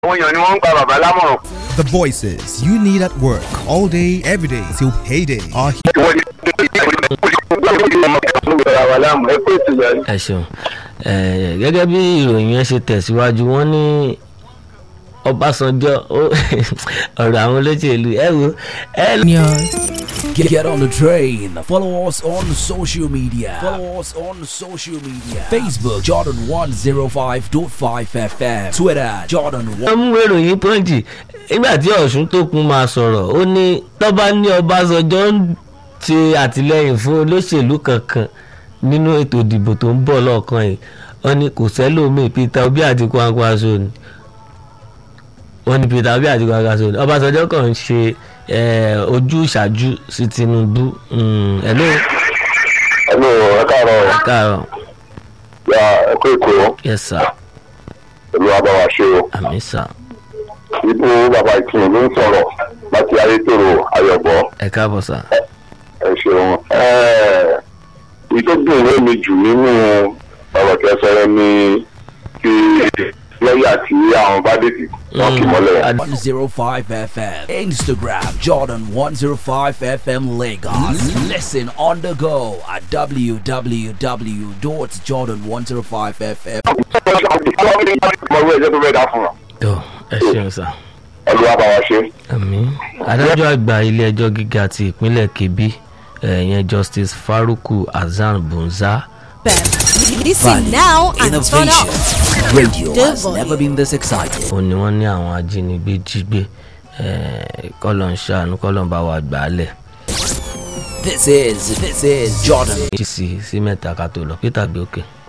àwọn èèyàn ni wọ́n ń gba bàbá lámọ̀ràn. The voices you need at work all day, every day till payday are here. ìwọ ni bàbá lámù ẹ kó ètò yẹn. ẹ ṣeun ẹ gẹ́gẹ́ bí ìròyìn yẹn ṣe tẹ̀síwájú wọ́n ní ọbásanjọ́ ó- ọ̀rọ̀ àwọn olóṣèlú ẹ wo ẹ Get, get on the train. Follow us on social media. Follow us on social media. Facebook Jordan 105.5 FM. Twitter Jordan 1. wọ́n mú ìròyìn pọ́ǹtì nígbà tí ọ̀ṣun tó kún máa sọ̀rọ̀ ó ní tọ́ba ní ọbásanjọ́ ń ṣe àtìlẹ́yìn fún olóṣèlú kankan nínú ètò ìdìbò tó ń bọ̀ lọ́ọ̀kan yìí wọ́n ní kò sẹ́lòmíì peter obi àti kwankwaso ni wọ́n ní peter obi àti kwankwaso ni ọbásanjọ́ kàn ń ṣe eh, ojú ìṣáájú sí tinubu Mm, hello ẹnu ẹ káàárọ̀ káàárọ̀ ya ẹ kó ètò yes sir pẹ̀lú abáwá ṣe o. àmì sir ibú bàbá ìkìlọ̀ ló ń sọ̀rọ̀ láti ayétòrò ayọ̀bọ̀ ẹ káàbọ̀ sir ẹ ṣeun. ìtọ́jú ìwé mi jù nínú ọ̀rọ̀ kẹsàn-án ni ti lọ́ọ̀yà tí àwọn bá dètì wọ́n kì mọ́lẹ̀. Ad- 105 FM. Instagram Jordan 105 FM Lagos. Listen on the go at www.jordan105fm. ọmọ ẹgbẹ́ tó bẹ́ẹ̀ dá fún wa tó ẹ ṣeun sir. ẹlú abáwá ṣe. àmì adájọ́ àgbà ilé-ẹjọ́ gíga ti ìpínlẹ̀ kebbi ẹ̀yẹn justice faruku hasan bunza Listen now and turn Innovation. up. Radio The has never been this exciting. ó ní wọ́n ní àwọn ajínigbé jí gbé kọ́lọ̀ ń ṣàánú kọ́lọ̀ ń bá wa gbà á lẹ̀ This is this is Jordan jí sí sí mẹ́ta ká tó lọ peter gbé òkè.